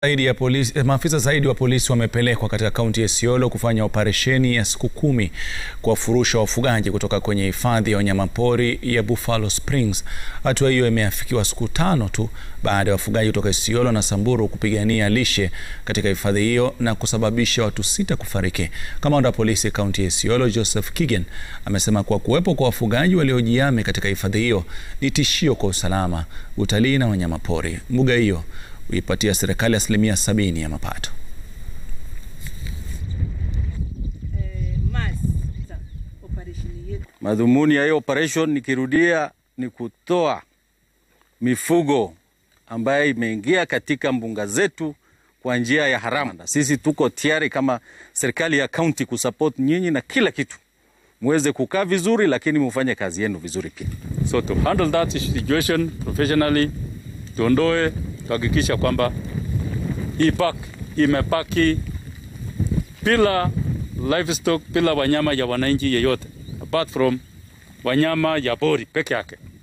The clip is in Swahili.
Zaidi ya polisi, maafisa zaidi wa polisi wamepelekwa katika kaunti ya Isiolo kufanya operesheni ya siku kumi kuwafurusha wafugaji kutoka kwenye hifadhi ya wanyamapori ya Buffalo Springs. Hatua hiyo imeafikiwa siku tano tu baada ya wafugaji kutoka Isiolo na Samburu kupigania lishe katika hifadhi hiyo na kusababisha watu sita kufariki. Kamanda wa polisi kaunti ya Isiolo Joseph Kigen amesema kuwa kuwepo kwa wafugaji waliojihami katika hifadhi hiyo ni tishio kwa usalama, utalii na wanyamapori. Mbuga hiyo huipatia serikali asilimia sabini ya mapato. Madhumuni ya hiyo operation nikirudia, ni kutoa mifugo ambayo imeingia katika mbuga zetu kwa njia ya haramu. Sisi tuko tayari kama serikali ya kaunti kusupport nyinyi na kila kitu, muweze kukaa vizuri, lakini mufanye kazi yenu vizuri pia. So to handle that situation professionally, tuondoe tuhakikisha kwamba hii park imepaki bila livestock, bila wanyama ya wananchi yeyote apart from wanyama ya pori peke yake.